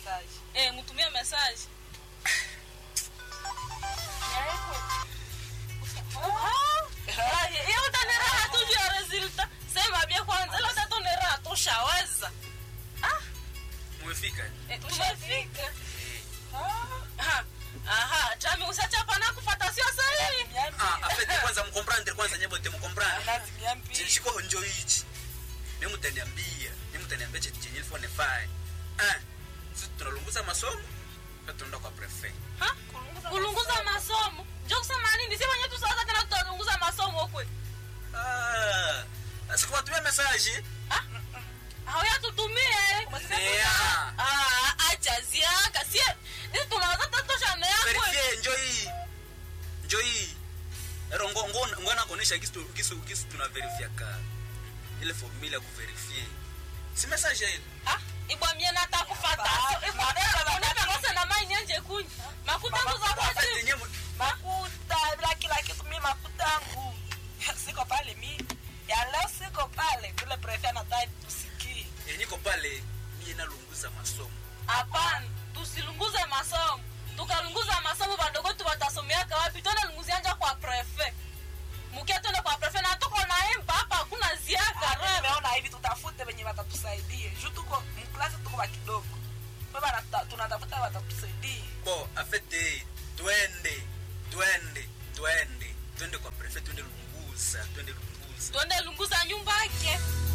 message. Eh, mtumie message. Ah, hiyo utaniraha tu juu ya resulta. Sema bia kwanza, labda tu ni raha tushaweza. Umefika? Eh, tumefika. Eh. Aha. Aha, chami usachapa na kufata sio sahihi. Ah, afete kwanza mkomprendre kwanza nyebo te mkomprendre. Lazima mpi. Chishiko honjo hichi. Mimi mtaniambia, mimi mtaniambia chenye chenye ilifo nifanye. Ah, sisi tunalunguza masomo, na tunaenda kwa prefect. Ha? Kulunguza masomo. Njoo kusema nini? Sisi wenyewe tusaanza tena tutalunguza masomo kwe. Ah, sikuwatumia message. Ah? Hauya tutumie. Yeah. Ah, acha ziaka. Sie, sisi tunaweza tatosha na yako. Verifie njoo hii. Njoo hii. Ero ngo ngo ngona kuonesha kisu kisu kisu tuna verify ka. Ile formula ya kuverify. Si message ile. Ah, ibwa mie nata kufata. Ba- Ibwa ba- unataka kose na mai nyenje kunyi. Makuta Mama, nguza kwa Afete simu. nyebo. makuta bila kila kitu mi makuta yangu siko pale mi ya leo siko pale vile prefe anataka tusikie Eh, niko pale mie nalunguza masomo. Hapana, tusilunguze masomo. Tukalunguza masomo badogo tu watasomeaka wapi? Twende lunguzianja kwa prefe. Mukia twende kwa prefe na tuko na emba hapa hakuna ziaka. Ah, nimeona hivi tutafute venye watatusaidie juu tuko mklasi tuko wa kidogo baba tunatafuta watatusaidie Bo, afete twende, twende, twende. Twende kwa prefect, twende lunguza, twende lunguza. Twende lunguza nyumba yake.